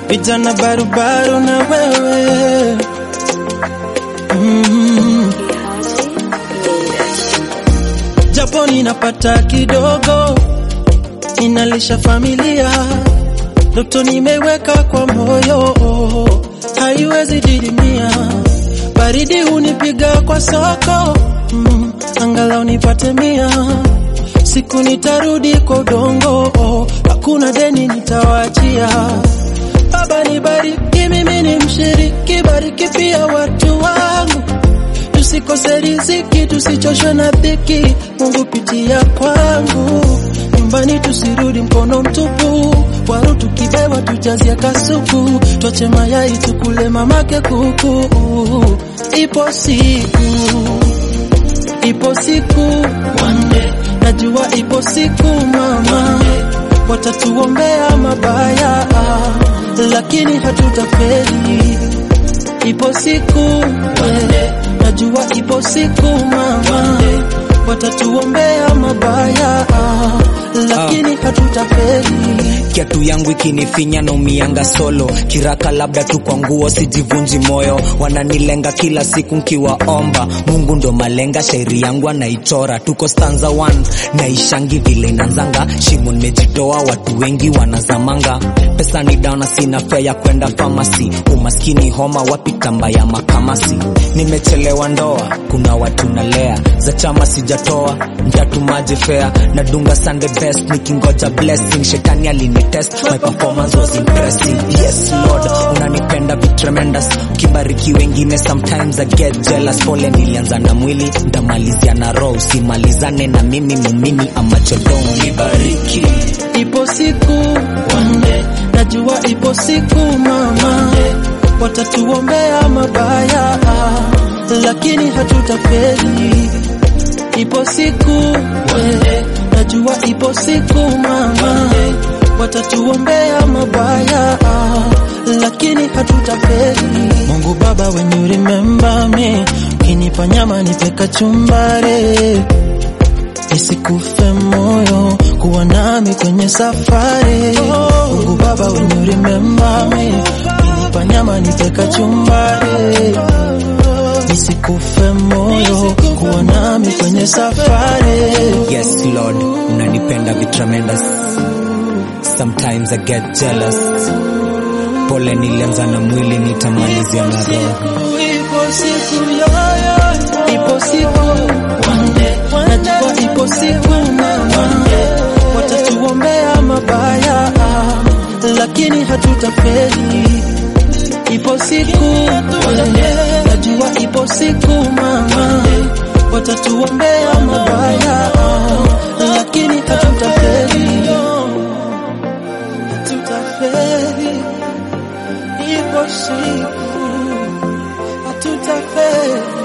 vijana barubaru na wewe mm. Japo ninapata kidogo, ninalisha familia, ndoto nimeweka kwa moyo, haiwezi didimia. Baridi hunipiga kwa soko mm, angalau nipate mia. Siku nitarudi kwa udongo, hakuna deni nitawaachia. Baba nibariki, mimi ni mshiriki, bariki pia watu wangu tusikose riziki, tusichoshwe na dhiki. Mungu pitia kwangu, nyumbani tusirudi mkono mtupu. Waru tukibewa tujazia kasuku, twache mayai tukule mamake kuku. Ipo siku, ipo siku one day, najua ipo siku mama, watatuombea mabaya, lakini hatutafeli. Ipo siku one day, najua ipo siku mama, watatuombea mabaya, lakini hatutafeli. kiatu yangu ikinifinya na umianga solo kiraka labda tu kwa nguo sijivunji moyo wananilenga kila siku nkiwaomba mungu ndo malenga shairi yangu anaichora tuko stanza 1 naishangi vile inanzanga shimo nimejitoa watu wengi wanazamanga pesa ni dana sina fea ya kwenda famasi umaskini homa wapi tamba ya makamasi nimechelewa ndoa kuna watu nalea za chama sijatoa ntatumaje fea nadunga sunday best nikingoja blessing shetani alinitest my performance was impressive yes lord unanipenda vi tremendous ukibariki wengine sometimes i get jealous pole nilianza na mwili ndamalizia na roho usimalizane na mimi mumini amachodong nibariki Ipo siku one day, najua ipo siku mama, watatuombea mabaya, lakini hatutafeli. Ipo siku one day, najua ipo siku mama, watatuombea mabaya, lakini hatutafeli. Mungu Baba, when you remember me, ukinipa nyama nipe kachumbari nisikufe moyo kuwa nami kwenye safari. Mungu Baba, when you remember me, ukinipa nyama nipe kachumbari, nisikufe moyo kuwa nami kwenye safari. yes lord unanipenda vi tremendous sometimes i get jealous pole nilianza na mwili nitamalizia na roho Ipo siku yoyo, ipo siku one day, najua ipo siku mama, watatuombea mabaya, lakini hatutafeli. Ipo siku one day, najua ipo siku mama, watatuombea mabaya, lakini hatutafeli. Hatutafeli, ipo siku hatutafeli.